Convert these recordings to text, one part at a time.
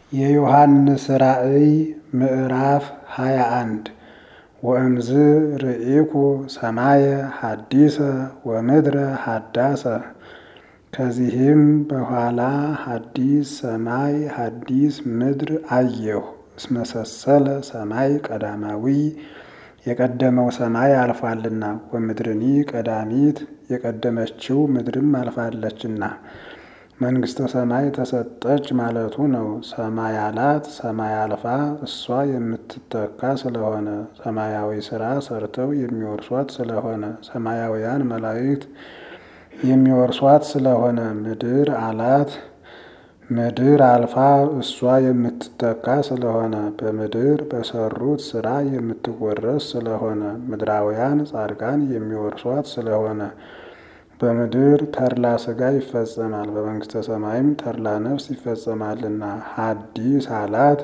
የዮሐንስ ራእይ ምዕራፍ ሃያ አንድ ወእምዝ ርኢኩ ሰማየ ሐዲሰ ወምድረ ሐዳሰ። ከዚህም በኋላ ሐዲስ ሰማይ ሐዲስ ምድር አየሁ። እስመሰሰለ ሰማይ ቀዳማዊ የቀደመው ሰማይ አልፏልና፣ ወምድርኒ ቀዳሚት የቀደመችው ምድርም አልፋለችና መንግሥተ ሰማይ ተሰጠች ማለቱ ነው። ሰማይ አላት ሰማይ አልፋ እሷ የምትተካ ስለሆነ ሰማያዊ ሥራ ሰርተው የሚወርሷት ስለሆነ ሰማያውያን መላእክት የሚወርሷት ስለሆነ ምድር አላት ምድር አልፋ እሷ የምትተካ ስለሆነ በምድር በሰሩት ሥራ የምትወረስ ስለሆነ ምድራውያን ጻድቃን የሚወርሷት ስለሆነ በምድር ተድላ ሥጋ ይፈጸማል፣ በመንግሥተ ሰማይም ተድላ ነፍስ ይፈጸማልና። ሐዲስ አላት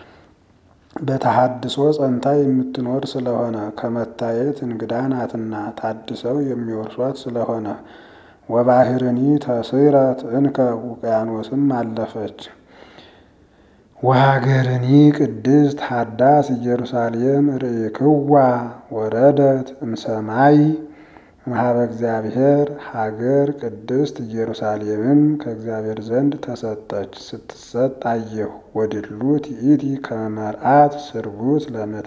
በተሐድሶ ጸንታ የምትኖር ስለሆነ ከመታየት እንግዳ ናትና ታድሰው የሚወርሷት ስለሆነ ወባሕርኒ ተስረት እንከ ውቅያኖስም አለፈች። ወሀገርኒ ቅድስት ሀዳስ ኢየሩሳሌም ርኢክዋ ወረደት እምሰማይ እምኀበ እግዚአብሔር ሀገር ቅድስት ኢየሩሳሌምም ከእግዚአብሔር ዘንድ ተሰጠች። ስትሰጥ አየሁ። ወድሉት ይእቲ ከመ መርዓት ስርጉት ለምታ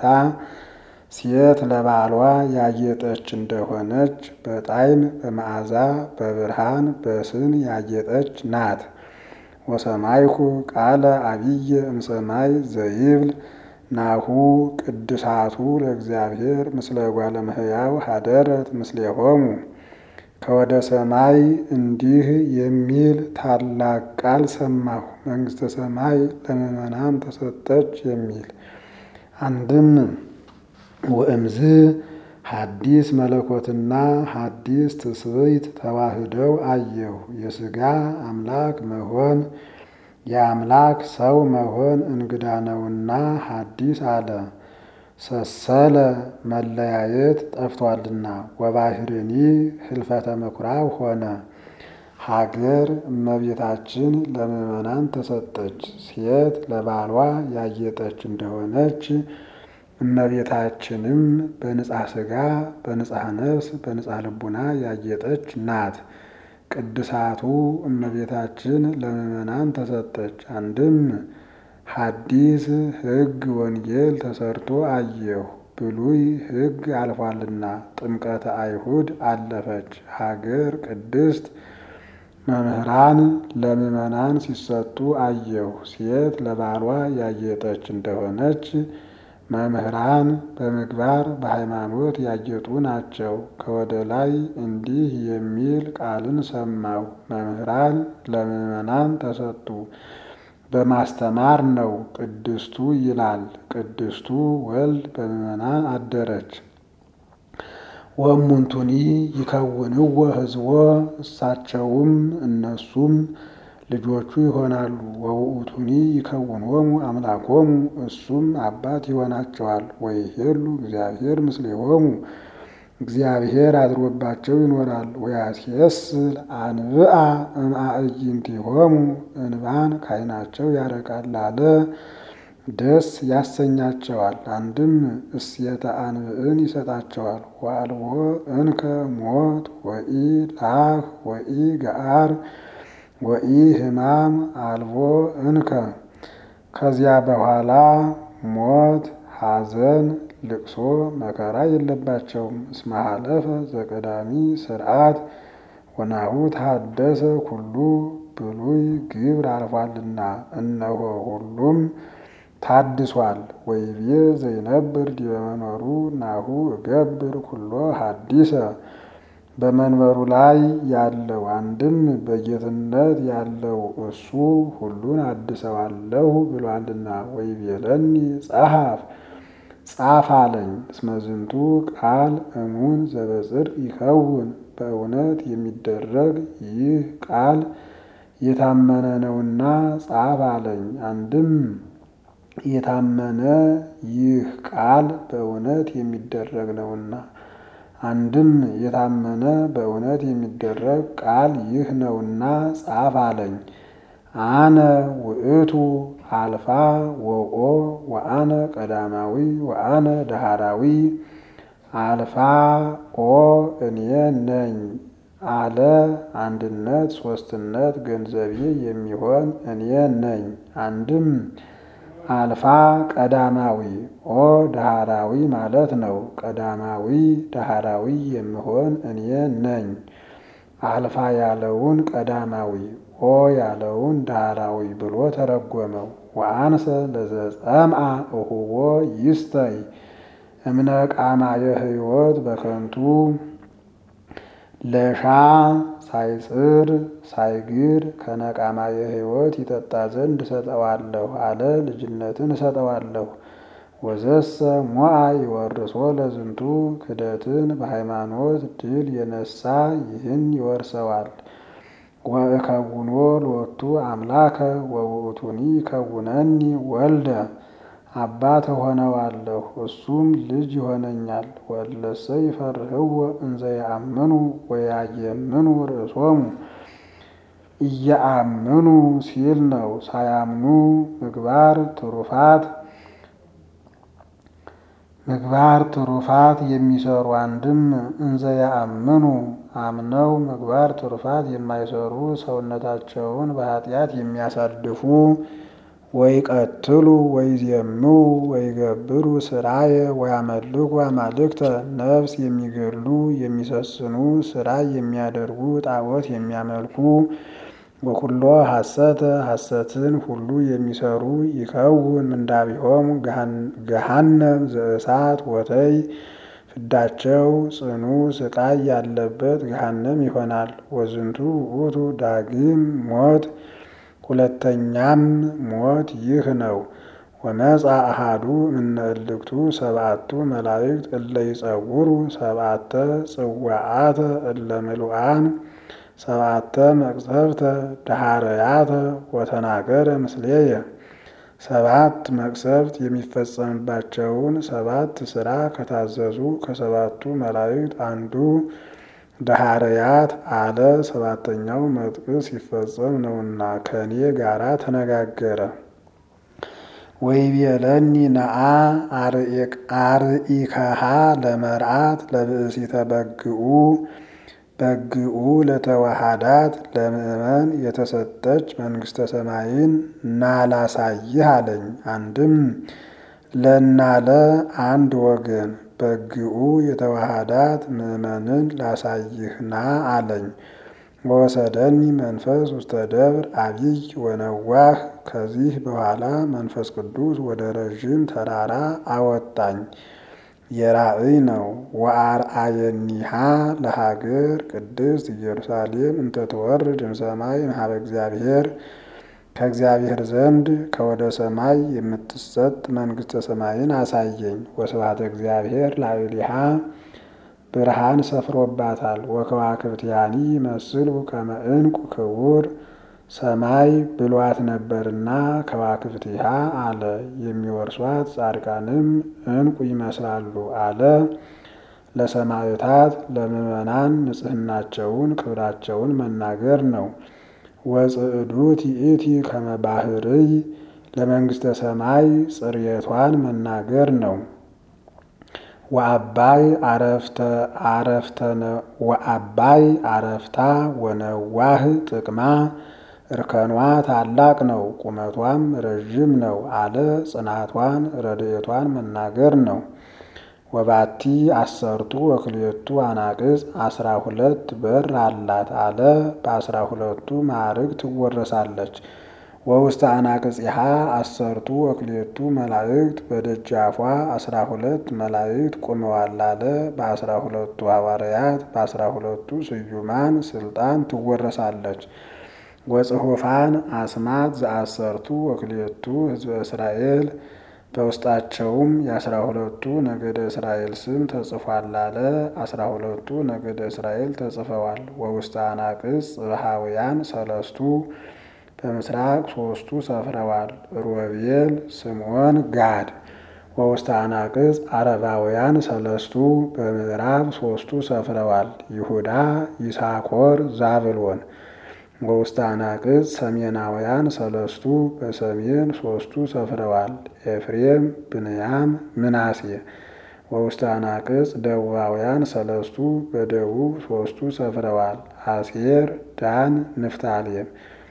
ሴት ለባሏ ያጌጠች እንደሆነች በጣዕም በመዓዛ በብርሃን በስን ያጌጠች ናት። ወሰማይኩ ቃለ አቢየ እምሰማይ ዘይብል ናሁ ቅድሳቱ ለእግዚአብሔር ምስለ እጓለ እመሕያው ሀደረት ምስሌሆሙ። ከወደ ሰማይ እንዲህ የሚል ታላቅ ቃል ሰማሁ። መንግሥተ ሰማይ ለምእመናን ተሰጠች የሚል አንድም ወእምዝ ሐዲስ መለኮትና ሐዲስ ትስብእት ተዋህደው አየሁ። የሥጋ አምላክ መሆን የአምላክ ሰው መሆን እንግዳ ነውና ሐዲስ አለ። ሰሰለ መለያየት ጠፍቷልና። ወባሕርኒ ህልፈተ ምኵራብ ሆነ። ሀገር እመቤታችን ለምእመናን ተሰጠች። ሴት ለባሏ ያጌጠች እንደሆነች እመቤታችንም በንጻሕ ሥጋ በንጻሕ ነፍስ በንጻሕ ልቡና ያጌጠች ናት። ቅድሳቱ እመቤታችን ለምእመናን ተሰጠች። አንድም ሐዲስ ሕግ ወንጌል ተሰርቶ አየሁ። ብሉይ ሕግ አልፏልና ጥምቀተ አይሁድ አለፈች። ሀገር ቅድስት መምህራን ለምእመናን ሲሰጡ አየሁ። ሴት ለባሏ ያጌጠች እንደሆነች መምህራን በምግባር በሃይማኖት ያጌጡ ናቸው። ከወደ ላይ እንዲህ የሚል ቃልን ሰማሁ። መምህራን ለምእመናን ተሰጡ። በማስተማር ነው። ቅድስቱ ይላል። ቅድስቱ ወልድ በምእመናን አደረች። ወእሙንቱኒ ይከውንዎ ሕዝቦ እሳቸውም እነሱም ልጆቹ ይሆናሉ። ወውእቱኒ ይከውንዎሙ አምላኮሙ እሱም አባት ይሆናቸዋል። ወይሄሉ እግዚአብሔር ምስሌሆሙ እግዚአብሔር አድሮባቸው ይኖራል። ወያስየስል አንብአ እምአዕይንቲሆሙ እንባን ከዓይናቸው ያረቃል አለ ደስ ያሰኛቸዋል። አንድም እስየተ አንብዕን ይሰጣቸዋል። ወአልቦ እንከ ሞት ወኢ ላህ ወኢ ገአር ወኢ ሕማም አልቦ እንከ ከዚያ በኋላ ሞት፣ ሐዘን፣ ልቅሶ፣ መከራ የለባቸውም። እስመ ሀለፈ ዘቀዳሚ ስርዓት ወናሁ ታደሰ ኩሉ ብሉይ ግብር አልፏልና እነሆ ሁሉም ታድሷል። ወይቤ ዘይነብር ዲበ መንበሩ ናሁ እገብር ኩሎ ሐዲሰ በመንበሩ ላይ ያለው አንድም በጌትነት ያለው እሱ ሁሉን አድሰዋለሁ ብሏልና። ወይቤለኒ ጸሐፍ ጻፍ አለኝ። እስመ ዝንቱ ቃል እሙን ዘበጽድቅ ይከውን በእውነት የሚደረግ ይህ ቃል የታመነ ነውና ጻፍ አለኝ። አንድም የታመነ ይህ ቃል በእውነት የሚደረግ ነውና አንድም የታመነ በእውነት የሚደረግ ቃል ይህ ነውና ጻፍ አለኝ። አነ ውእቱ አልፋ ወኦ ወአነ ቀዳማዊ ወአነ ዳህራዊ አልፋ ኦ እኔ ነኝ አለ። አንድነት ሶስትነት ገንዘቤ የሚሆን እኔ ነኝ። አንድም አልፋ ቀዳማዊ ኦ ዳህራዊ ማለት ነው። ቀዳማዊ ዳህራዊ የምሆን እኔ ነኝ። አልፋ ያለውን ቀዳማዊ ኦ ያለውን ዳህራዊ ብሎ ተረጎመው። ወአንሰ ለዘጸምአ እሁቦ ይስተይ እምነ ቃማ የህይወት በከንቱ ለሻ ሳይጽር ሳይግር ከነቃማ የህይወት ይጠጣ ዘንድ እሰጠዋለሁ አለ። ልጅነትን እሰጠዋለሁ። ወዘሰ ሞአ ይወርሶ ለዝንቱ ክደትን በሃይማኖት ድል የነሳ ይህን ይወርሰዋል። ወእከውኖ ሎቱ አምላከ ወውእቱኒ ይከውነኒ ወልደ አባት እሆነዋለሁ እሱም ልጅ ይሆነኛል። ወለሰ ይፈርህዎ እንዘ ያአምኑ ወያየምኑ ርእሶሙ እያአምኑ ሲል ነው። ሳያምኑ ምግባር ትሩፋት ምግባር ትሩፋት የሚሰሩ አንድም እንዘ ያአምኑ አምነው ምግባር ትሩፋት የማይሰሩ ሰውነታቸውን በኃጢአት የሚያሳድፉ ወይ ቀትሉ ወይ ዜሙ ወይ ገብሩ ስራየ ወያመልኩ አማልክተ ነፍስ የሚገሉ የሚሰስኑ ስራ የሚያደርጉ ጣዖት የሚያመልኩ ወኩሎ ሐሰተ ሐሰትን ሁሉ የሚሰሩ ይከውን ምንዳቢሆሙ ገሃነም ዘእሳት ወተይ ፍዳቸው ጽኑ ስቃይ ያለበት ገሃነም ይሆናል። ወዝንቱ ውእቱ ዳግም ሞት ሁለተኛም ሞት ይህ ነው። ወመጻ አሃዱ እምነ እልክቱ ሰብአቱ መላእክት እለ ይጸውሩ ሰብአተ ጽዋዓተ እለ ምሉአን ሰብአተ መቅሰፍተ ዳሃረያተ ወተናገረ ምስሌየ ሰባት መቅሰፍት የሚፈጸምባቸውን ሰባት ስራ ከታዘዙ ከሰባቱ መላእክት አንዱ ዳሃረያት አለ። ሰባተኛው መጥቅስ ሲፈጸም ነውና ከኔ ጋራ ተነጋገረ። ወይቤለኒ ነአ አርኢከሃ ለመርአት ለብእሲተ በግኡ በግኡ ለተዋሃዳት ለምእመን የተሰጠች መንግስተ ሰማይን ናላሳይህ አለኝ። አንድም ለናለ አንድ ወገን በግኡ የተዋሃዳት ምእመንን ላሳይህ ና አለኝ። ወወሰደኒ መንፈስ ውስተ ደብር አብይ ወነዋህ። ከዚህ በኋላ መንፈስ ቅዱስ ወደ ረዥም ተራራ አወጣኝ። የራእይ ነው። ወአርአየኒሃ ለሀገር ቅድስት ኢየሩሳሌም እንተትወርድ እምሰማይ እምኀበ እግዚአብሔር ከእግዚአብሔር ዘንድ ከወደ ሰማይ የምትሰጥ መንግስተ ሰማይን አሳየኝ። ወስብሐተ እግዚአብሔር ላዕሌሃ ብርሃን ሰፍሮባታል። ወከዋክብትያኒ ይመስሉ ከመ ዕንቁ ክቡር ሰማይ ብሏት ነበርና ከዋክብቲሃ አለ። የሚወርሷት ጻድቃንም ዕንቁ ይመስላሉ አለ። ለሰማዕታት ለምዕመናን ንጽሕናቸውን ክብራቸውን መናገር ነው። ወጽዕዱት ይእቲ ከመ ባህርይ ለመንግስተ ሰማይ ጽርየቷን መናገር ነው። ወአባይ አረፍተ አረፍተነ ወአባይ አረፍታ ወነዋህ ጥቅማ እርከኗ ታላቅ ነው፣ ቁመቷም ረዥም ነው አለ። ጽናቷን ረድኤቷን መናገር ነው። ወባቲ አሰርቱ ወክልኤቱ አናቅጽ አስራ ሁለት በር አላት አለ። በአስራ ሁለቱ ማዕርግ ትወረሳለች። ወውስተ አናቅጽሃ አሰርቱ ወክልኤቱ መላእክት በደጃፏ አስራ ሁለት መላእክት ቆመዋል አለ። በአስራ ሁለቱ ሐዋርያት በአስራ ሁለቱ ስዩማን ስልጣን ትወረሳለች። ወጽሑፋን አስማት ዘአሰርቱ ወክልኤቱ ህዝበ እስራኤል በውስጣቸውም የአስራ ሁለቱ ነገደ እስራኤል ስም ተጽፏል አለ። አስራ ሁለቱ ነገደ እስራኤል ተጽፈዋል። ወውስተ አናቅጽ ጽብሃውያን ሰለስቱ በምስራቅ ሶስቱ ሰፍረዋል። ሮቤል፣ ስምዖን፣ ጋድ። ወውስተ አናቅጽ አረባውያን ሰለስቱ በምዕራብ ሶስቱ ሰፍረዋል። ይሁዳ፣ ይሳኮር፣ ዛብሎን። ወውስተ አናቅጽ ሰሜናውያን ሰለስቱ በሰሜን ሶስቱ ሰፍረዋል። ኤፍሬም፣ ብንያም፣ ምናሴ። ወውስተ አናቅጽ ደቡባውያን ሰለስቱ በደቡብ ሶስቱ ሰፍረዋል። አሴር፣ ዳን፣ ንፍታሌም።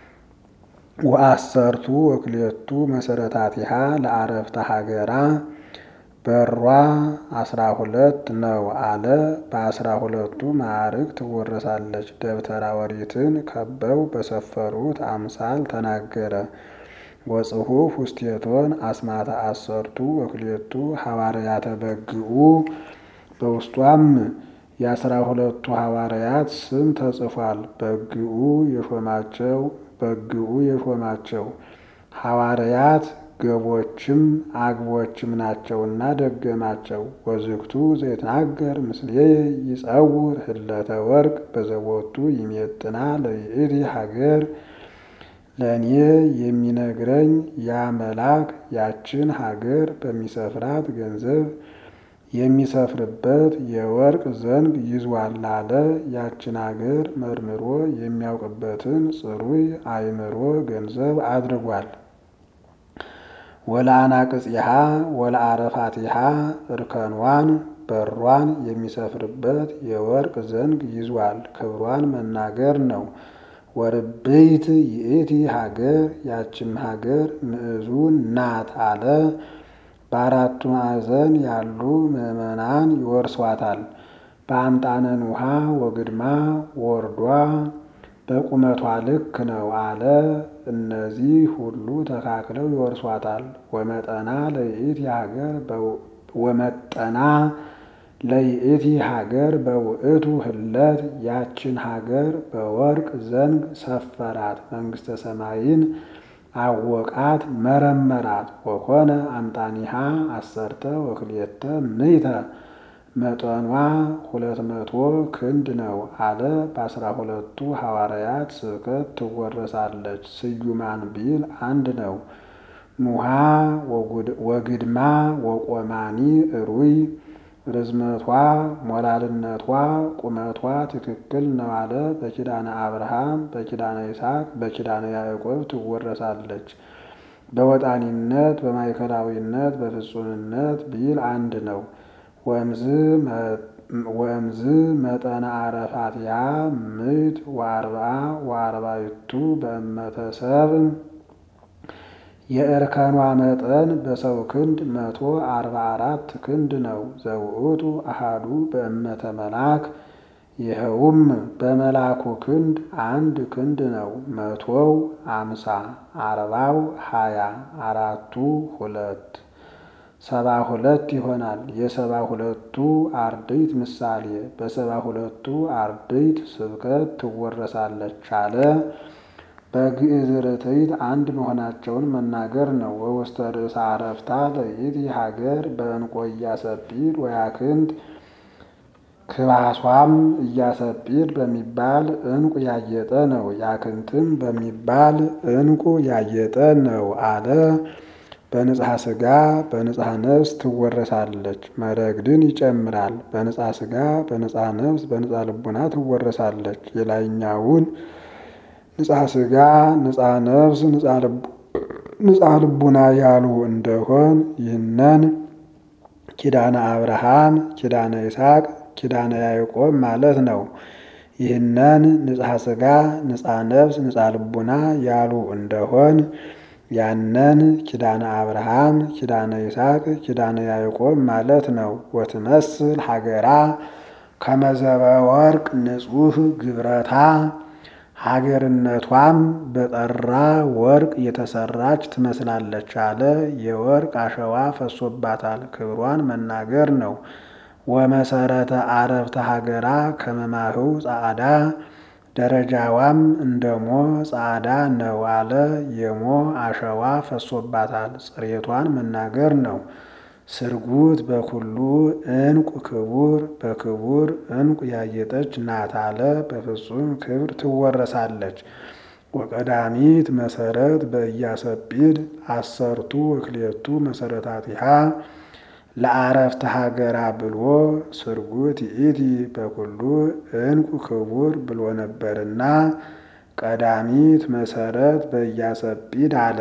ወአሰርቱ ወክልኤቱ መሰረታቲሃ ለአረፍተ ሀገራ በሯ አስራ ሁለት ነው አለ። በአስራ ሁለቱ ማዕርግ ትወረሳለች። ደብተራ ኦሪትን ከበው በሰፈሩት አምሳል ተናገረ። ወጽሑፍ ውስቴቶን አስማተ አሰርቱ ወክልኤቱ ሐዋርያተ በግኡ በውስጧም የአስራ ሁለቱ ሐዋርያት ስም ተጽፏል። በግኡ የሾማቸው በግኡ የሾማቸው ሐዋርያት ገቦችም አግቦችም ናቸውና ደገማቸው። ወዝግቱ ዘይትናገር ምስሌ ይጸውር ህለተ ወርቅ በዘቦቱ ይሜጥና ለይእቲ ሀገር ለእኔ የሚነግረኝ ያ መልአክ ያችን ሀገር በሚሰፍራት ገንዘብ የሚሰፍርበት የወርቅ ዘንግ ይዟል አለ። ያችን ሀገር መርምሮ የሚያውቅበትን ጽሩይ አእምሮ ገንዘብ አድርጓል። ወለአናቅጽሃ ወለአረፋቲሃ እርከኗን በሯን የሚሰፍርበት የወርቅ ዘንግ ይዟል። ክብሯን መናገር ነው። ወርብይት ይእቲ ሀገር ያችም ሀገር ምዕዙን ናት አለ። በአራቱ ማዕዘን ያሉ ምዕመናን ይወርሷታል። በአምጣነን ውሃ ወግድማ ወርዷ በቁመቷ ልክ ነው አለ። እነዚህ ሁሉ ተካክለው ይወርሷታል። ወመጠና ለይእቲ ሀገር ወመጠና ለይእቲ ሀገር በውእቱ ህለት ያችን ሀገር በወርቅ ዘንግ ሰፈራት። መንግስተ ሰማይን አወቃት መረመራት። ወኮነ አምጣኒሃ አሰርተ ወክልኤተ ምይተ መጠኗ ሁለት መቶ ክንድ ነው አለ። በአስራ ሁለቱ ሐዋርያት ስብከት ትወረሳለች። ስዩማን ቢል አንድ ነው። ኑሃ ወግድማ ወቆማኒ እሩይ ርዝመቷ ሞላልነቷ ቁመቷ ትክክል ነው አለ። በኪዳነ አብርሃም በኪዳነ ይስሐቅ በኪዳነ ያዕቆብ ትወረሳለች። በወጣኒነት በማዕከላዊነት በፍጹምነት ቢል አንድ ነው። ወእምዝ መጠነ አረፋትያ ምዕት ወአርብዓ ወአርባዕቱ በእመተ ሰብእ የእርከኗ መጠን በሰው ክንድ መቶ አርባ አራት ክንድ ነው። ዘውእቱ አሃዱ በእመተ መልአክ ይኸውም በመልአኩ ክንድ አንድ ክንድ ነው። መቶው አምሳ አርባው ሀያ አራቱ ሁለት ሰባ ሁለት ይሆናል። የሰባ ሁለቱ አርድእት ምሳሌ በሰባ ሁለቱ አርድእት ስብከት ትወረሳለች አለ። በግዕዝ ርትዕት አንድ መሆናቸውን መናገር ነው። ወውስተ ርእሰ አረፍታ ለይእቲ ሀገር በዕንቆ ኢያሰጲድ ወያክንት ክባሷም ኢያሰጲድ በሚባል ዕንቁ ያጌጠ ነው። ያክንትም በሚባል ዕንቁ ያጌጠ ነው አለ። በንጽሐ ሥጋ በንጽሐ ነፍስ ትወረሳለች። መረግድን ይጨምራል። በንጽሐ ሥጋ በንጽሐ ነፍስ በንጽሐ ልቡና ትወረሳለች። የላይኛውን ንጽሐ ሥጋ ንጽሐ ነፍስ ንጽሐ ልቡና ያሉ እንደሆን ይህነን ኪዳነ አብርሃም ኪዳነ ይስሐቅ ኪዳነ ያዕቆብ ማለት ነው። ይህነን ንጽሐ ሥጋ ንጽሐ ነፍስ ንጽሐ ልቡና ያሉ እንደሆን ያነን ኪዳነ አብርሃም ኪዳነ ይስሐቅ ኪዳነ ያዕቆብ ማለት ነው። ወትመስል ሀገራ ከመዘበ ወርቅ ንጹሕ ግብረታ ሀገርነቷም በጠራ ወርቅ የተሰራች ትመስላለች አለ። የወርቅ አሸዋ ፈሶባታል። ክብሯን መናገር ነው። ወመሰረተ አረፍተ ሀገራ ከመማህው ጻዕዳ ደረጃዋም እንደ ሞ ጻዕዳ ነው አለ። የሞ አሸዋ ፈሶባታል። ጽሬቷን መናገር ነው። ስርጉት በኩሉ ዕንቁ ክቡር በክቡር ዕንቁ ያጌጠች ናት አለ። በፍጹም ክብር ትወረሳለች። ወቀዳሚት መሰረት በኢያሰጲድ አሰርቱ ወክልኤቱ መሰረታቲሃ ለአረፍተ ሀገራ ብሎ ስርጉት ይእቲ በኩሉ ዕንቁ ክቡር ብሎ ነበርና ቀዳሚት መሰረት በኢያሰጲድ አለ።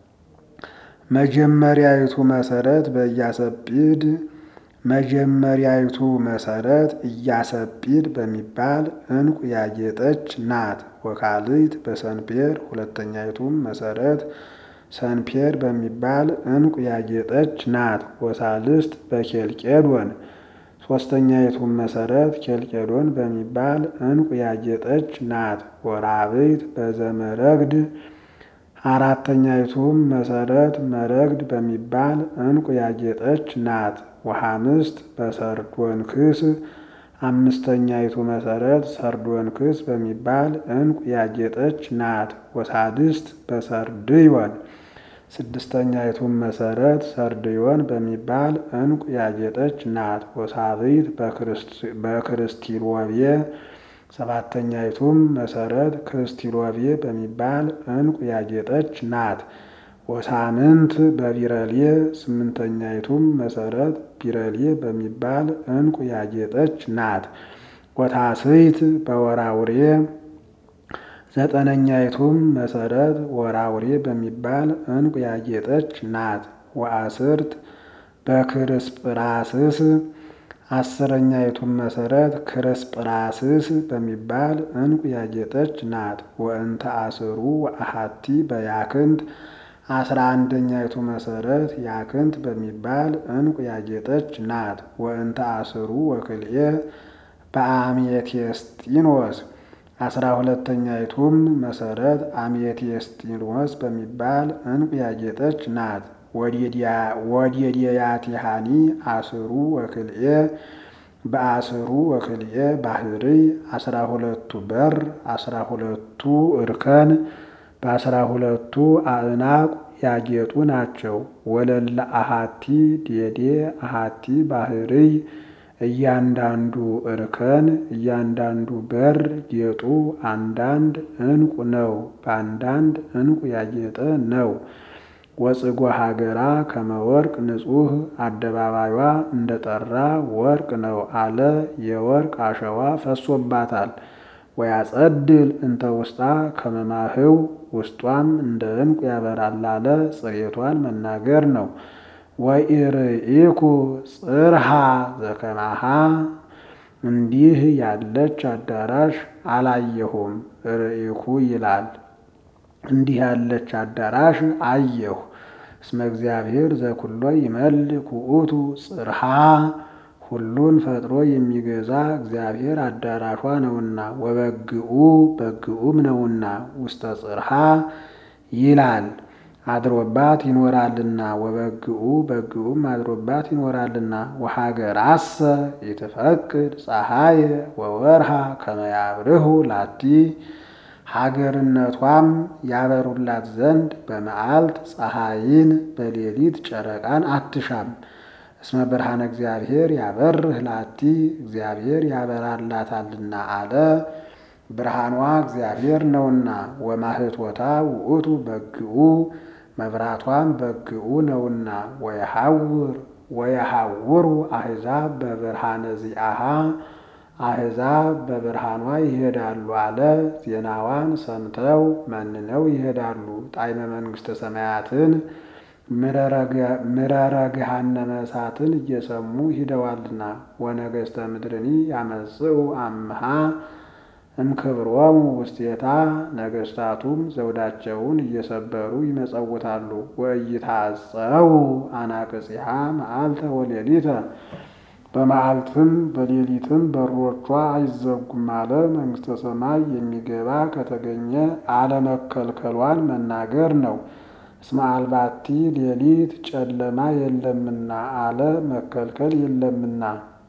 መጀመሪያይቱ መሰረት በኢያሰጲድ መጀመሪያይቱ መሰረት ኢያሰጲድ በሚባል ዕንቁ ያጌጠች ናት። ወካልይት በሰንፔር ሁለተኛይቱም መሰረት ሰንፔር በሚባል ዕንቁ ያጌጠች ናት። ወሳልስት በኬልቄዶን ሶስተኛይቱም መሰረት ኬልቄዶን በሚባል ዕንቁ ያጌጠች ናት። ወራብይት በዘመረግድ አራተኛይቱም መሰረት መረግድ በሚባል ዕንቁ ያጌጠች ናት። ወሐምስት በሰርዶንክስ አምስተኛይቱ መሰረት ሰርዶንክስ በሚባል ዕንቁ ያጌጠች ናት። ወሳድስት በሰርድዮን ስድስተኛይቱም መሰረት ሰርድዮን በሚባል ዕንቁ ያጌጠች ናት። ወሳብይት በክርስቲሎቤ ሰባተኛይቱም መሰረት ክርስቲሎቤ በሚባል ዕንቁ ያጌጠች ናት። ወሳምንት በቢረሌ ስምንተኛይቱም መሰረት ቢረሌ በሚባል ዕንቁ ያጌጠች ናት። ወታስይት በወራውሬ ዘጠነኛይቱም መሰረት ወራውሬ በሚባል ዕንቁ ያጌጠች ናት። ወአስርት በክርስጵራስስ አስረኛይቱም መሰረት ክርስጵራስስ በሚባል ዕንቁ ያጌጠች ናት። ወእንተ አስሩ ወአሐቲ በያክንት አስራ አንደኛይቱ መሰረት ያክንት በሚባል ዕንቁ ያጌጠች ናት። ወእንተ አስሩ ወክልኤ በአሜቴስጢኖስ አስራ ሁለተኛይቱም መሰረት አሜቴስጢኖስ በሚባል ዕንቁ ያጌጠች ናት። ወዴድያቲሃኒ አስሩ ወክልኤ በአስሩ ወክልኤ ባህርይ አስራ ሁለቱ በር አስራ ሁለቱ እርከን በአስራ ሁለቱ አዕናቅ ያጌጡ ናቸው። ወለለ አሃቲ ዴዴ አሃቲ ባህርይ እያንዳንዱ እርከን እያንዳንዱ በር ጌጡ አንዳንድ ዕንቁ ነው። በአንዳንድ ዕንቁ ያጌጠ ነው። ወጽጎ ሀገራ ከመወርቅ ንጹሕ አደባባዩዋ እንደ ጠራ ወርቅ ነው አለ። የወርቅ አሸዋ ፈሶባታል። ወያጸድል እንተ ውስጣ ከመማህው ውስጧም እንደ ዕንቁ ያበራል አለ። ጽሬቷን መናገር ነው። ወኢርኢኩ ጽርሃ ዘከማሃ እንዲህ ያለች አዳራሽ አላየሁም። ርኢኩ ይላል እንዲህ ያለች አዳራሽ አየሁ። እስመ እግዚአብሔር ዘኩሎ ይመልክ ውእቱ ጽርሃ ሁሉን ፈጥሮ የሚገዛ እግዚአብሔር አዳራሿ ነውና፣ ወበግኡ በግኡም ነውና ውስተ ጽርሃ ይላል አድሮባት ይኖራልና፣ ወበግኡ በግኡም አድሮባት ይኖራልና። ወሀገራሰ ይትፈቅድ ፀሐየ ወወርሃ ከመያብርሁ ላቲ ሀገርነቷም ያበሩላት ዘንድ በመዓልት ፀሐይን በሌሊት ጨረቃን አትሻም። እስመ ብርሃነ እግዚአብሔር ያበርህ ላቲ እግዚአብሔር ያበራላታልና አለ። ብርሃኗ እግዚአብሔር ነውና። ወማህቶታ ውእቱ በግኡ መብራቷም በግኡ ነውና። ወየሐውር ወየሐውሩ አሕዛብ በብርሃነ ዚአሃ አሕዛብ በብርሃኗ ይሄዳሉ አለ። ዜናዋን ሰምተው መንነው ይሄዳሉ። ጣዕመ መንግሥተ ሰማያትን ምረረ ገሃነመ እሳትን እየሰሙ ሂደዋልና። ወነገሥተ ምድርኒ ያመጽኡ አምሃ እምክብሮሙ ውስቴታ ነገሥታቱም ዘውዳቸውን እየሰበሩ ይመጸውታሉ። ወኢይታጸው አናቅጽሃ መዓልተ ወሌሊተ በመዓልትም በሌሊትም በሮቿ አይዘጉም አለ። መንግሥተ ሰማይ የሚገባ ከተገኘ አለመከልከሏን መናገር ነው። እስመ አልባቲ ሌሊት ጨለማ የለምና አለ መከልከል የለምና።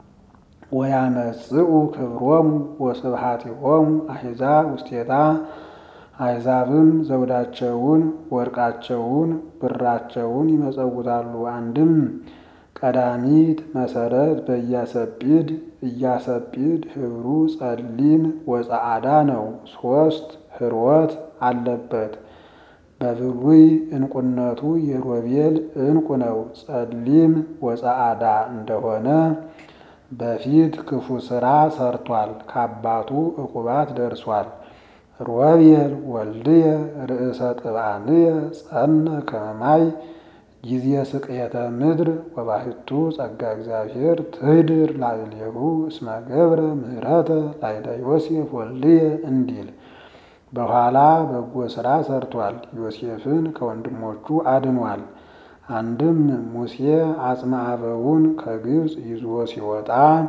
ወያመጽኡ ክብሮሙ ወስብሐቲሆሙ አሕዛብ ውስቴታ አሕዛብም ዘውዳቸውን ወርቃቸውን ብራቸውን ይመጸውታሉ። አንድም ቀዳሚት መሰረት በኢያሰጲድ ኢያሰጲድ ህብሩ ጸሊም ወጸዓዳ ነው። ሶስት ህርወት አለበት። በብሉይ ዕንቁነቱ የሮቤል ዕንቁ ነው። ጸሊም ወጸዓዳ እንደሆነ በፊት ክፉ ሥራ ሰርቷል። ከአባቱ ዕቁባት ደርሷል። ሮቤል ወልድየ ርእሰ ጥብአንየ ጸነ ከመማይ ጊዜ ስቅየተ ምድር ወባሕቱ ጸጋ እግዚአብሔር ትህድር ላዕሌሁ እስመ ገብረ ምህረተ ላዕለ ዮሴፍ ወልድየ እንዲል በኋላ በጎ ሥራ ሰርቷል። ዮሴፍን ከወንድሞቹ አድኗል። አንድም ሙሴ አጽመ አበውን ከግብፅ ይዞ ሲወጣ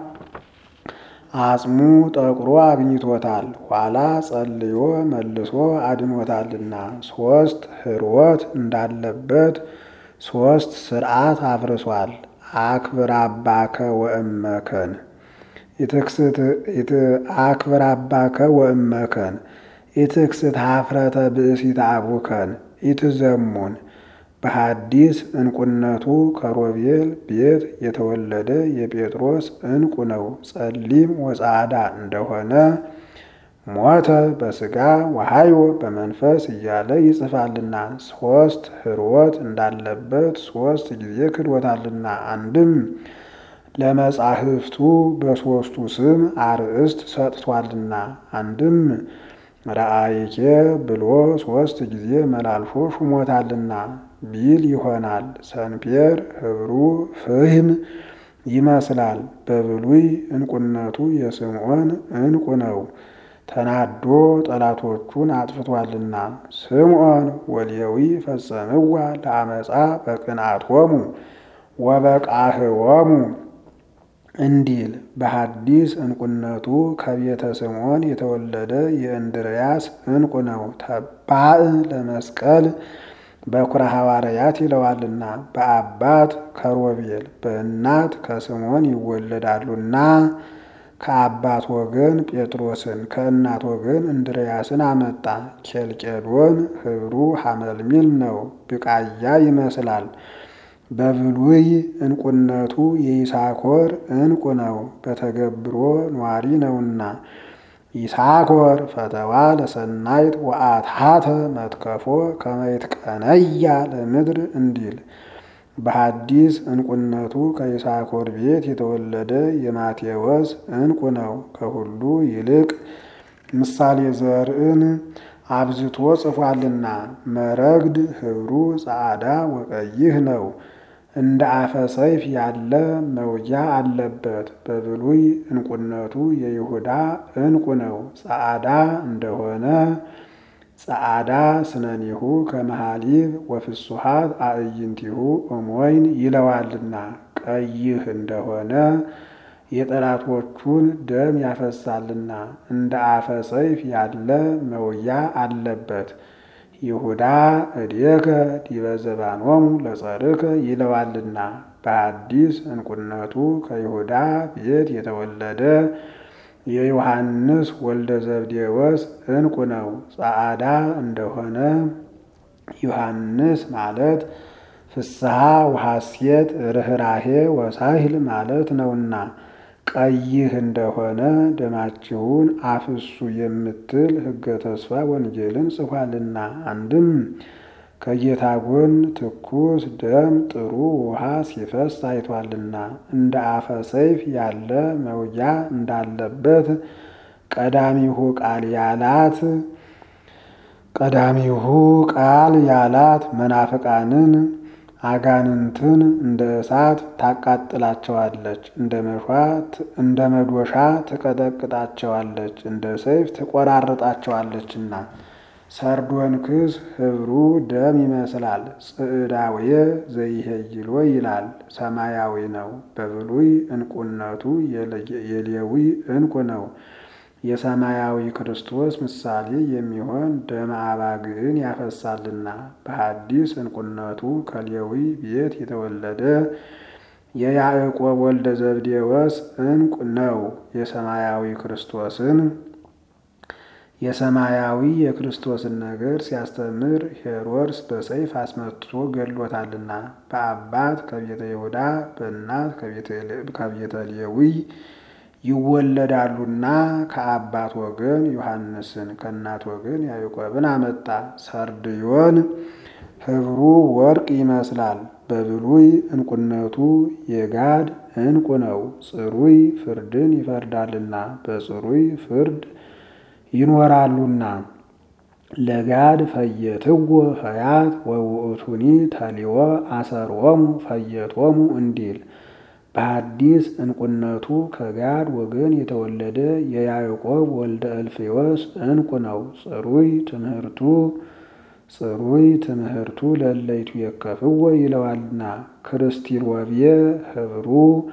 አጽሙ ጠቁሮ አግኝቶታል። ኋላ ጸልዮ መልሶ አድኖታልና ሶስት ህርወት እንዳለበት ሶስት ስርዓት አፍርሷል። አክብር አባከ ወእመከን አክብር አባከ ወእመከን ኢትክስት ሀፍረተ ብእሲተ አቡከን ኢትዘሙን በሐዲስ እንቁነቱ ከሮቤል ቤት የተወለደ የጴጥሮስ እንቁ ነው። ጸሊም ወጻዕዳ እንደሆነ ሞተ በሥጋ ወሐዮ በመንፈስ እያለ ይጽፋልና ሶስት ህርወት እንዳለበት ሶስት ጊዜ ክዶታልና አንድም ለመጻሕፍቱ በሦስቱ ስም አርእስት ሰጥቷልና አንድም ረአይኬ ብሎ ሶስት ጊዜ መላልሶ ሹሞታልና ቢል ይሆናል። ሰንፔር ህብሩ ፍህም ይመስላል። በብሉይ እንቁነቱ የስምዖን እንቁ ነው። ተናዶ ጠላቶቹን አጥፍቷልና ስምዖን ወሌዊ ፈጸምዋ ለአመፃ በቅንዓቶሙ ወበቃህዎሙ እንዲል በሐዲስ እንቁነቱ ከቤተ ስምዖን የተወለደ የእንድርያስ እንቁ ነው። ተባዕ ለመስቀል በኩረ ሐዋርያት ይለዋልና በአባት ከሮቤል በእናት ከስምዖን ይወለዳሉና ከአባት ወገን ጴጥሮስን ከእናት ወገን እንድርያስን አመጣ። ኬልቄዶን ህብሩ ሐመልሚል ነው፣ ብቃያ ይመስላል። በብሉይ እንቁነቱ የይሳኮር እንቁ ነው፣ በተገብሮ ኗሪ ነውና ይሳኮር ፈተዋ ለሰናይት ወአትሐተ መትከፎ ከመይት ቀነያ ለምድር እንዲል በሐዲስ እንቁነቱ ከይሳኮር ቤት የተወለደ የማቴዎስ እንቁ ነው። ከሁሉ ይልቅ ምሳሌ ዘርዕን አብዝቶ ጽፏልና መረግድ ህብሩ ጻዕዳ ወቀይህ ነው። እንደ አፈ ሰይፍ ያለ መውጊያ አለበት። በብሉይ እንቁነቱ የይሁዳ እንቁ ነው። ጻዕዳ እንደሆነ ጸዓዳ ስነኒሁ ከመሃሊብ ወፍሱሃት አዕይንቲሁ እሞይን ይለዋልና ቀይህ እንደሆነ የጠላቶቹን ደም ያፈሳልና እንደ አፈ ሰይፍ ያለ መውጊያ አለበት። ይሁዳ እዴከ ዲበ ዘባኖሙ ለጸርከ ይለዋልና በሐዲስ እንቁነቱ ከይሁዳ ቤት የተወለደ የዮሐንስ ወልደ ዘብዴዎስ እንቁ ነው። ጸዓዳ እንደሆነ ዮሐንስ ማለት ፍስሐ ወሐሴት ርኅራሄ ወሳሂል ማለት ነውና ቀይህ እንደሆነ ደማችሁን አፍሱ የምትል ሕገ ተስፋ ወንጌልን ጽፏልና አንድም ከጌታ ጎን ትኩስ ደም ጥሩ ውሃ ሲፈስ አይቷልና እንደ አፈ ሰይፍ ያለ መውጊያ እንዳለበት ቀዳሚሁ ቃል ያላት ቀዳሚሁ ቃል ያላት መናፍቃንን አጋንንትን እንደ እሳት ታቃጥላቸዋለች፣ እንደ መዶሻ ትቀጠቅጣቸዋለች፣ እንደ ሰይፍ ትቆራርጣቸዋለችና። ሰርዶንክስ ህብሩ ደም ይመስላል። ጽዕዳዌ ዘይሄይሎ ይላል፣ ሰማያዊ ነው። በብሉይ እንቁነቱ የሌዊ እንቁ ነው። የሰማያዊ ክርስቶስ ምሳሌ የሚሆን ደመ አባግዕን ያፈሳልና። በሐዲስ እንቁነቱ ከሌዊ ቤት የተወለደ የያዕቆብ ወልደ ዘብዴዎስ እንቁ ነው። የሰማያዊ ክርስቶስን የሰማያዊ የክርስቶስን ነገር ሲያስተምር ሄሮድስ በሰይፍ አስመትቶ ገድሎታልና። በአባት ከቤተ ይሁዳ በእናት ከቤተ ሌዊ ይወለዳሉና ከአባት ወገን ዮሐንስን ከእናት ወገን ያዕቆብን አመጣ። ሰርድዮን ህብሩ ወርቅ ይመስላል። በብሉይ እንቁነቱ የጋድ እንቁ ነው። ጽሩይ ፍርድን ይፈርዳልና በጽሩይ ፍርድ ይኖራሉና ለጋድ ፈየትዎ ፈያት ወውእቱኒ ተሊወ አሰርዎሙ ፈየቶሙ እንዲል በሐዲስ እንቁነቱ ከጋድ ወገን የተወለደ የያዕቆብ ወልደ እልፍዮስ እንቁ ነው። ጽሩይ ትምህርቱ ጽሩይ ትምህርቱ ለለይቱ የከፍዎ ይለዋልና ክርስቲል ወብየ ህብሩ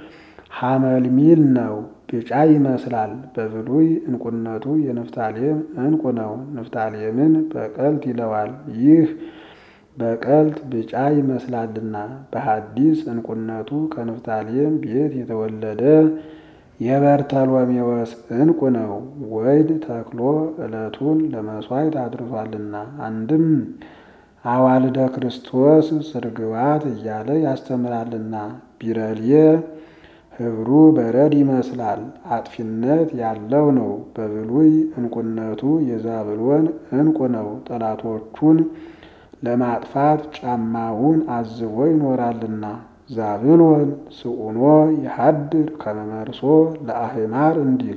ሐመልሚል ነው። ቢጫ ይመስላል። በብሉይ እንቁነቱ የንፍታሌም እንቁ ነው። ንፍታሌምን በቀልት ይለዋል። ይህ በቀልት ቢጫ ይመስላልና በሐዲስ እንቁነቱ ከንፍታሌም ቤት የተወለደ የበርተሎሜዎስ እንቁ ነው። ወይድ ተክሎ ዕለቱን ለመሥዋዕት አድርሷልና አንድም አዋልደ ክርስቶስ ስርግዋት እያለ ያስተምራልና ቢረልየ ህብሩ በረድ ይመስላል። አጥፊነት ያለው ነው። በብሉይ እንቁነቱ የዛብሎን እንቁ ነው። ጠላቶቹን ለማጥፋት ጫማውን አዝቦ ይኖራልና ዛብሎን ስዑኖ የሐድር ከመመርሶ ለአህማር እንዲል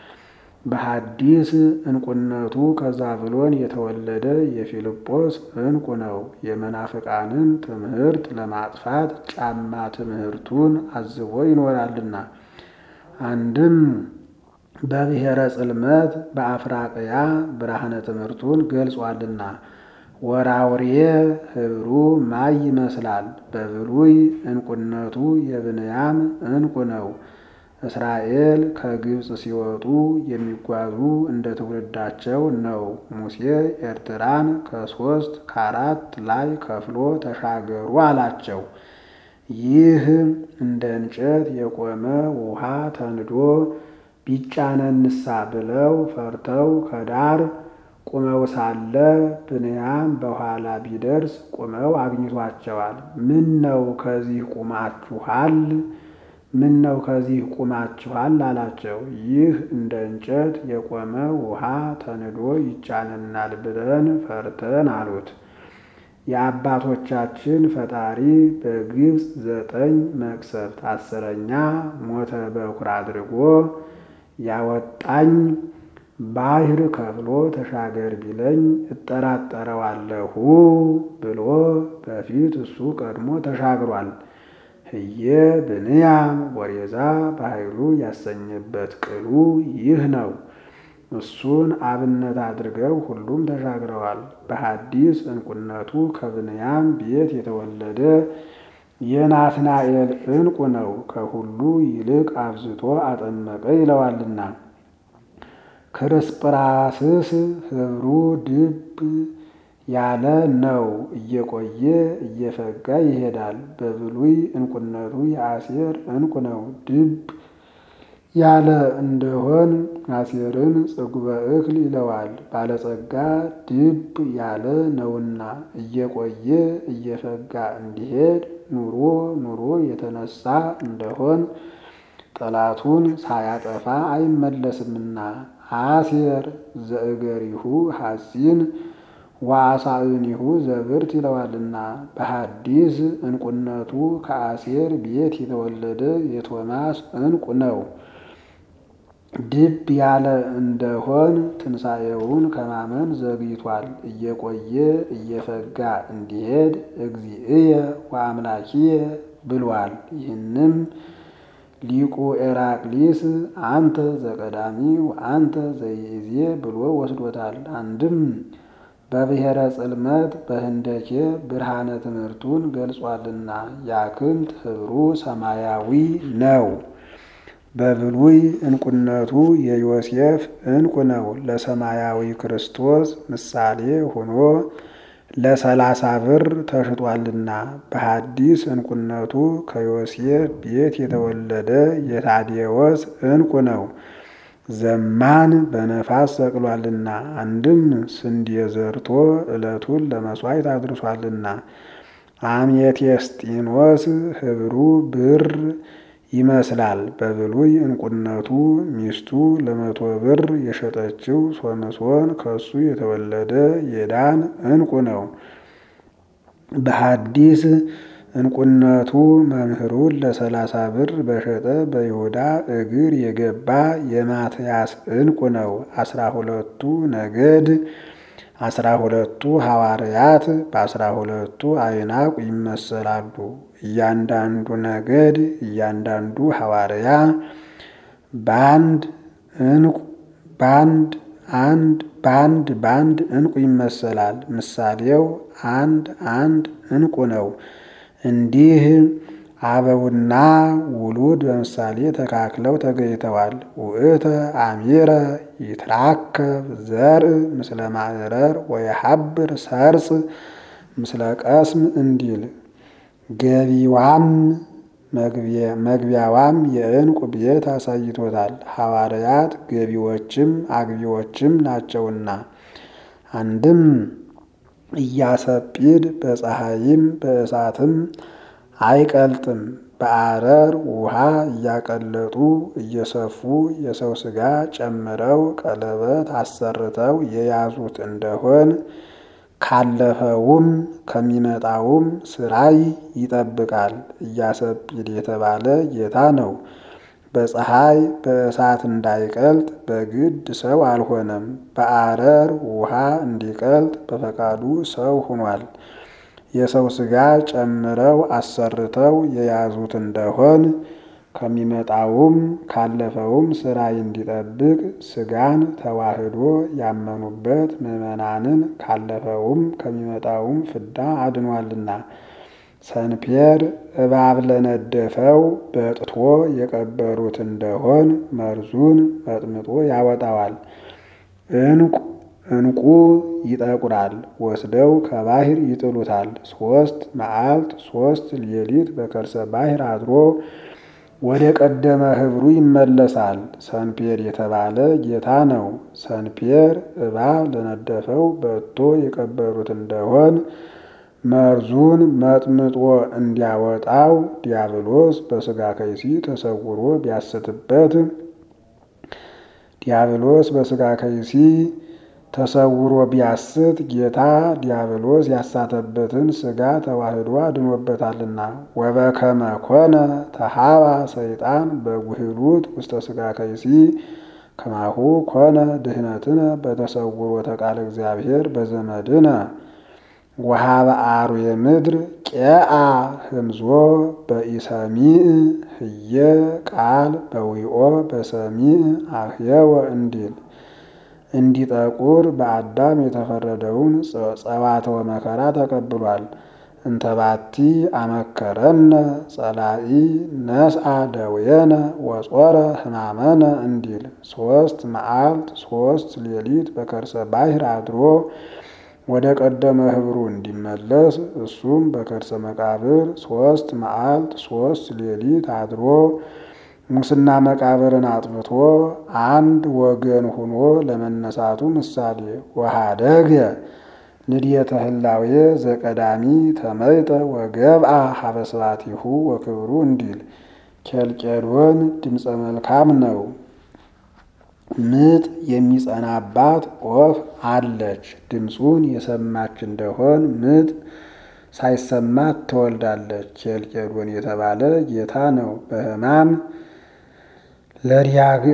በሐዲስ እንቁነቱ ከዛብሎን የተወለደ የፊልጶስ እንቁ ነው። የመናፍቃንን ትምህርት ለማጥፋት ጫማ ትምህርቱን አዝቦ ይኖራልና አንድም በብሔረ ጽልመት በአፍራቅያ ብርሃነ ትምህርቱን ገልጿልና ወራውሬ ህብሩ ማይ ይመስላል። በብሉይ እንቁነቱ የብንያም እንቁ ነው። እስራኤል ከግብፅ ሲወጡ የሚጓዙ እንደ ትውልዳቸው ነው። ሙሴ ኤርትራን ከሶስት ከአራት ላይ ከፍሎ ተሻገሩ አላቸው። ይህ እንደ እንጨት የቆመ ውሃ ተንዶ ቢጫነንሳ ብለው ፈርተው ከዳር ቁመው ሳለ ብንያም በኋላ ቢደርስ ቁመው አግኝቷቸዋል። ምን ነው ከዚህ ቁማችኋል? ምን ነው ከዚህ ቁማችኋል አላቸው። ይህ እንደ እንጨት የቆመ ውሃ ተንዶ ይጫነናል ብለን ፈርተን አሉት። የአባቶቻችን ፈጣሪ በግብፅ ዘጠኝ መቅሰፍት አስረኛ ሞተ በኩር አድርጎ ያወጣኝ ባህር ከፍሎ ተሻገር ቢለኝ እጠራጠረዋለሁ ብሎ በፊት እሱ ቀድሞ ተሻግሯል። ህየ ብንያም ወሬዛ በኃይሉ ያሰኘበት ቅሉ ይህ ነው። እሱን አብነት አድርገው ሁሉም ተሻግረዋል። በሐዲስ እንቁነቱ ከብንያም ቤት የተወለደ የናትናኤል እንቁ ነው። ከሁሉ ይልቅ አብዝቶ አጠመቀ ይለዋልና ክርስጵራስስ ህብሩ ድብ ያለ ነው። እየቆየ እየፈጋ ይሄዳል። በብሉይ እንቁነቱ የአሴር እንቁ ነው። ድብ ያለ እንደሆን አሴርን ጽጉበ እክል ይለዋል። ባለጸጋ ድብ ያለ ነውና እየቆየ እየፈጋ እንዲሄድ ኑሮ ኑሮ የተነሳ እንደሆን ጠላቱን ሳያጠፋ አይመለስምና አሴር ዘእገሪሁ ሐሲን ወአሳእኒሁ ዘብርት ይለዋልና በሐዲስ እንቁነቱ ከአሴር ቤት የተወለደ የቶማስ እንቁ ነው። ድብ ያለ እንደሆን ትንሣኤውን ከማመን ዘግይቷል። እየቆየ እየፈጋ እንዲሄድ እግዚእየ ወአምላኪየ ብሏል። ይህንም ሊቁ ኤራቅሊስ አንተ ዘቀዳሚ ወአንተ ዘይእዜ ብሎ ወስዶታል። አንድም በብሔረ ጽልመት በህንደኬ ብርሃነ ትምህርቱን ገልጿልና ያክንት ህብሩ ሰማያዊ ነው። በብሉይ እንቁነቱ የዮሴፍ እንቁ ነው። ለሰማያዊ ክርስቶስ ምሳሌ ሆኖ ለሰላሳ ብር ተሽጧልና በሐዲስ እንቁነቱ ከዮሴፍ ቤት የተወለደ የታዴዎስ እንቁ ነው። ዘማን በነፋስ ሰቅሏልና አንድም ስንዴ ዘርቶ ዕለቱን ለመሥዋዕት አድርሷልና አሜቴስጢኖስ ህብሩ ብር ይመስላል። በብሉይ እንቁነቱ ሚስቱ ለመቶ ብር የሸጠችው ሶምሶን ከሱ የተወለደ የዳን እንቁ ነው። በሐዲስ እንቁነቱ መምህሩን ለሰላሳ ብር በሸጠ በይሁዳ እግር የገባ የማትያስ እንቁ ነው። አስራ ሁለቱ ነገድ አስራ ሁለቱ ሐዋርያት በአስራ ሁለቱ አይናቁ ይመሰላሉ። እያንዳንዱ ነገድ እያንዳንዱ ሐዋርያ በአንድ እንቁ በአንድ አንድ በአንድ በአንድ እንቁ ይመሰላል። ምሳሌው አንድ አንድ እንቁ ነው። እንዲህ አበውና ውሉድ በምሳሌ ተካክለው ተገኝተዋል። ውእተ አሚረ ይትራከብ ዘርእ ምስለ ማዕረር ወየሐብር ሰርጽ ምስለ ቀስም እንዲል ገቢዋም መግቢያዋም የዕንቁ ቤት አሳይቶታል። ሐዋርያት ገቢዎችም አግቢዎችም ናቸውና አንድም እያሰጲድ በፀሐይም በእሳትም አይቀልጥም። በአረር ውሃ እያቀለጡ እየሰፉ የሰው ሥጋ ጨምረው ቀለበት አሰርተው የያዙት እንደሆን ካለፈውም ከሚመጣውም ስራይ ይጠብቃል። እያሰጲድ የተባለ ጌታ ነው። በፀሐይ በእሳት እንዳይቀልጥ በግድ ሰው አልሆነም። በአረር ውሃ እንዲቀልጥ በፈቃዱ ሰው ሆኗል። የሰው ሥጋ ጨምረው አሰርተው የያዙት እንደሆን ከሚመጣውም ካለፈውም ስራይ እንዲጠብቅ ሥጋን ተዋህዶ ያመኑበት ምዕመናንን ካለፈውም ከሚመጣውም ፍዳ አድኗልና። ሰንፔር እባብ ለነደፈው በጥቶ የቀበሩት እንደሆን መርዙን መጥምጦ ያወጣዋል። እንቁ እንቁ ይጠቁራል፣ ወስደው ከባህር ይጥሉታል። ሶስት መዓልት ሶስት ሌሊት በከርሰ ባህር አድሮ ወደ ቀደመ ህብሩ ይመለሳል። ሰንፔር የተባለ ጌታ ነው። ሰንፔር እባብ ለነደፈው በጥቶ የቀበሩት እንደሆን መርዙን መጥምጦ እንዲያወጣው ዲያብሎስ በሥጋ ከይሲ ተሰውሮ ቢያስትበት ዲያብሎስ በሥጋ ከይሲ ተሰውሮ ቢያስት ጌታ ዲያብሎስ ያሳተበትን ሥጋ ተዋህዶ አድኖበታልና። ወበከመ ኮነ ተሃባ ሰይጣን በጉህሉት ውስተ ሥጋ ከይሲ ከማሁ ኮነ ድህነትነ በተሰውሮ ተቃለ እግዚአብሔር በዘመድነ ወሃበ አርዌ ምድር ቄአ ህምዞ በኢሰሚዕ ህየ ቃል በዊኦ በሰሚዕ አህየወ እንዲል እንዲጠቁር በአዳም የተፈረደውን ጸዋትወ መከራ ተቀብሏል። እንተባቲ አመከረነ ጸላኢ ነስአ ደዌነ ወጾረ ሕማመነ እንዲል ሶስት መዓልት ሶስት ሌሊት በከርሰ ባሕር አድሮ ወደ ቀደመ ህብሩ እንዲመለስ እሱም በከርሰ መቃብር ሶስት መዓልት ሶስት ሌሊት አድሮ ሙስና መቃብርን አጥፍቶ አንድ ወገን ሆኖ ለመነሳቱ ምሳሌ ወሃደገ ንድየተ ህላዌ ዘቀዳሚ ተመይጠ ወገብአ ሀበ ስብሐቲሁ ወክብሩ እንዲል ኬልቄዶን ድምፀ መልካም ነው። ምጥ የሚጸናባት ወፍ አለች። ድምፁን የሰማች እንደሆን ምጥ ሳይሰማት ትወልዳለች። ኬልቄዶን የተባለ ጌታ ነው። በሕማም ለዲያግ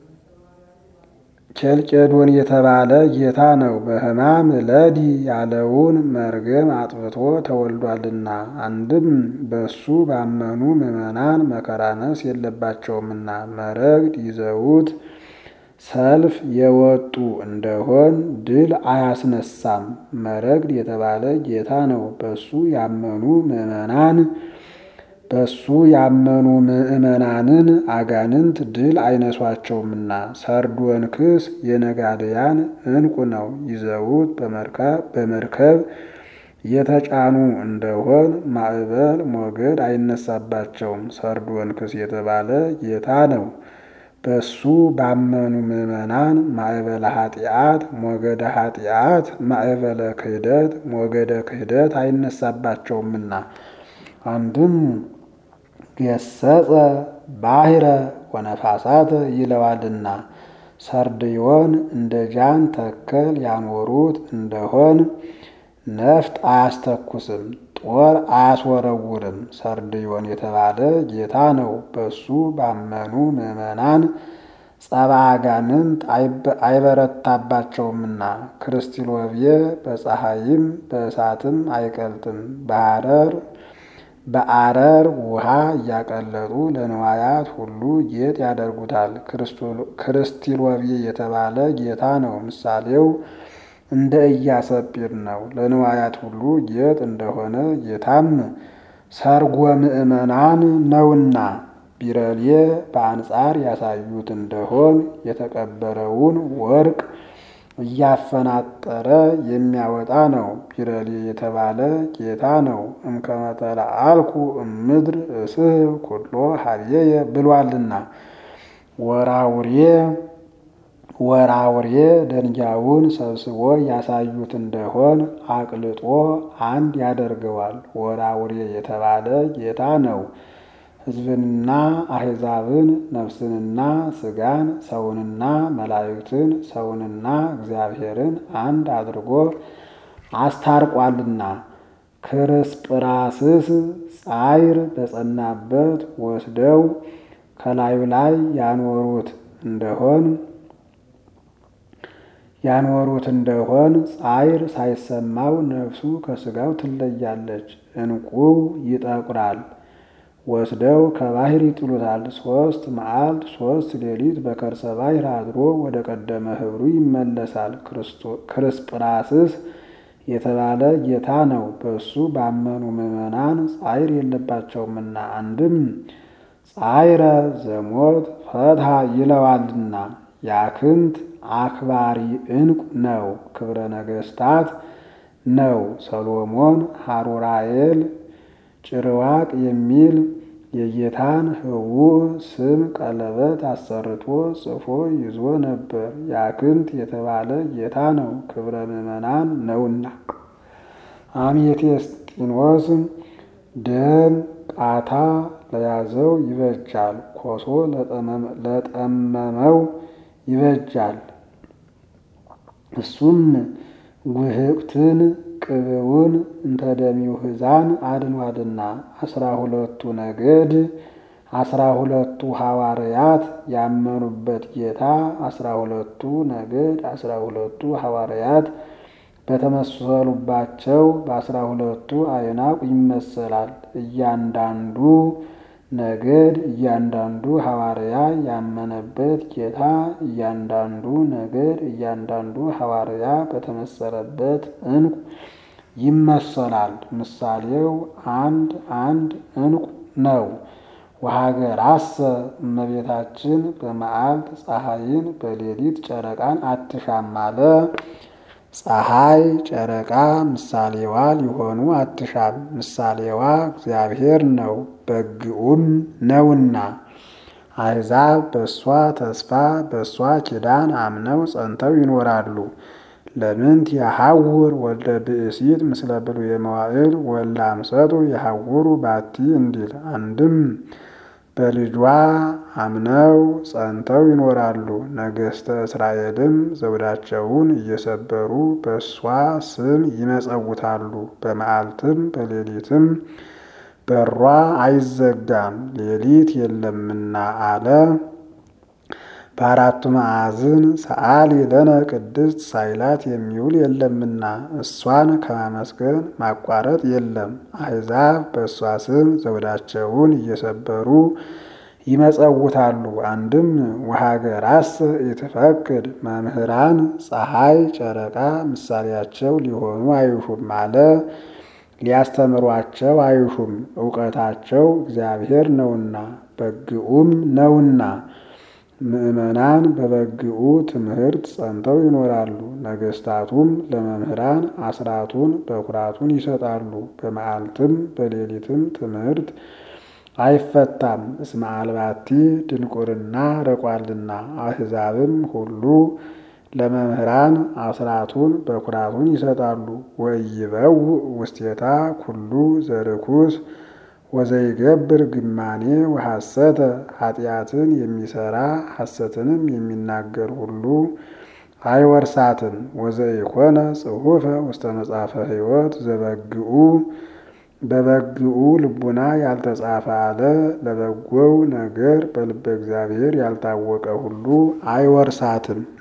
ኬልቄዶን የተባለ ጌታ ነው። በሕማም ለዲ ያለውን መርገም አጥፍቶ ተወልዷልና አንድም በሱ ባመኑ ምዕመናን መከራነስ የለባቸውምና መረግድ ይዘውት ሰልፍ የወጡ እንደሆን ድል አያስነሳም። መረግድ የተባለ ጌታ ነው። በሱ ያመኑ ምዕመናን በሱ ያመኑ ምዕመናንን አጋንንት ድል አይነሷቸውምና። ሰርዶንክስ የነጋድያን ዕንቁ ነው። ይዘውት በመርከብ የተጫኑ እንደሆን ማዕበል ሞገድ አይነሳባቸውም። ሰርዶንክስ የተባለ ጌታ ነው። በሱ ባመኑ ምዕመናን ማዕበለ ኃጢአት ሞገደ ኃጢአት ማዕበለ ክህደት ሞገደ ክህደት አይነሳባቸውምና አንድም ገሰጸ ባሕረ ወነፋሳተ ይለዋልና ሰርድዮን እንደ ጃን ተከል ያኖሩት እንደሆን ነፍጥ አያስተኩስም፣ ጦር አያስወረውርም። ሰርድዮን የተባለ ጌታ ነው። በሱ ባመኑ ምዕመናን ጸባ አጋንንት አይበረታባቸውምና ክርስቲሎብየ በፀሐይም በእሳትም አይቀልጥም። በሐረር በአረር ውሃ እያቀለጡ ለንዋያት ሁሉ ጌጥ ያደርጉታል። ክርስቲሎብየ የተባለ ጌታ ነው። ምሳሌው እንደ ኢያሰጲድ ነው። ለንዋያት ሁሉ ጌጥ እንደሆነ ጌታም ሰርጎ ምእመናን ነውና ቢረሌ በአንጻር ያሳዩት እንደሆን የተቀበረውን ወርቅ እያፈናጠረ የሚያወጣ ነው። ቢረሌ የተባለ ጌታ ነው። እምከመተላ አልኩ እምድር እስህብ ኩሎ ሀብዬየ ብሏልና ወራውሬ ወራውሬ ደንጊያውን ሰብስቦ ያሳዩት እንደሆን አቅልጦ አንድ ያደርገዋል። ወራውሬ የተባለ ጌታ ነው። ሕዝብንና አሕዛብን ነፍስንና ሥጋን ሰውንና መላእክትን ሰውንና እግዚአብሔርን አንድ አድርጎ አስታርቋልና ክርስጵራስስ ጻይር በጸናበት ወስደው ከላዩ ላይ ያኖሩት እንደሆን ያኖሩት እንደሆን ጻይር ሳይሰማው ነፍሱ ከሥጋው ትለያለች። ዕንቁው ይጠቁራል። ወስደው ከባህር ይጥሉታል። ሶስት መዓልት ሶስት ሌሊት በከርሰ ባሕር አድሮ ወደ ቀደመ ኅብሩ ይመለሳል። ክርስጵራስስ የተባለ ጌታ ነው። በእሱ ባመኑ ምዕመናን ጻይር የለባቸውምና አንድም ጻይረ ዘሞት ፈትሐ ይለዋልና ያክንት አክባሪ ዕንቁ ነው። ክብረ ነገሥታት ነው። ሰሎሞን ሐሩራኤል ጭርዋቅ የሚል የጌታን ህቡዕ ስም ቀለበት አሰርቶ ጽፎ ይዞ ነበር። ያክንት የተባለ ጌታ ነው። ክብረ ምዕመናን ነውና አሜቴስጢኖስ ደም ቃታ ለያዘው ይበጃል፣ ኮሶ ለጠመመው ይበጃል። እሱም ጉህቅትን ቅብውን እንተ ደሚው ሕዛን አድኗልና አስራ ሁለቱ ነገድ አስራ ሁለቱ ሐዋርያት ያመኑበት ጌታ አስራ ሁለቱ ነገድ አስራ ሁለቱ ሐዋርያት በተመሰሉባቸው በአስራ ሁለቱ አዕናቅ ይመሰላል። እያንዳንዱ ነገድ እያንዳንዱ ሐዋርያ ያመነበት ጌታ እያንዳንዱ ነገድ እያንዳንዱ ሐዋርያ በተመሰለበት ዕንቁ ይመሰላል። ምሳሌው አንድ አንድ ዕንቁ ነው። ወሀገራሰ እመቤታችን በመዓልት ፀሐይን በሌሊት ጨረቃን አትሻም አለ። ፀሐይ ጨረቃ ምሳሌዋ ሊሆኑ አትሻም። ምሳሌዋ እግዚአብሔር ነው፣ በግኡም ነውና። አሕዛብ በእሷ ተስፋ በእሷ ኪዳን አምነው ጸንተው ይኖራሉ። ለምንት የሐውር ወልደ ብእሲት ምስለ ብሉየ መዋዕል ወልደ አምሰጡ የሐውሩ ባቲ እንዲል አንድም በልጇ አምነው ጸንተው ይኖራሉ። ነገሥተ እስራኤልም ዘውዳቸውን እየሰበሩ በእሷ ስም ይመጸውታሉ። በመዓልትም በሌሊትም በሯ አይዘጋም ሌሊት የለምና አለ። በአራቱ ማዕዝን ሰአሊ ለነ ቅድስት ሳይላት የሚውል የለምና እሷን ከማመስገን ማቋረጥ የለም። አሕዛብ በእሷ ስም ዘውዳቸውን እየሰበሩ ይመጸውታሉ። አንድም ወሀገራስ ኢትፈቅድ መምህራን ፀሐይ ጨረቃ ምሳሌያቸው ሊሆኑ አይሹም አለ። ሊያስተምሯቸው አይሹም፣ እውቀታቸው እግዚአብሔር ነውና በግኡም ነውና። ምዕመናን በበግኡ ትምህርት ጸንተው ይኖራሉ። ነገሥታቱም ለመምህራን አስራቱን በኩራቱን ይሰጣሉ። በመዓልትም በሌሊትም ትምህርት አይፈታም። እስመ አልባቲ ድንቁርና ረቋልና። አሕዛብም ሁሉ ለመምህራን አስራቱን በኩራቱን ይሰጣሉ። ወይበው ውስቴታ ኩሉ ዘርኩስ ወዘይገብር ግማኔ ወሐሰተ ኃጢአትን የሚሰራ ሐሰትንም የሚናገር ሁሉ አይወርሳትም። ወዘይኮነ ጽሑፈ ውስተ መጽሐፈ ሕይወት ዘበግኡ በበግኡ ልቡና ያልተጻፈ አለ። ለበጎው ነገር በልበ እግዚአብሔር ያልታወቀ ሁሉ አይወርሳትም።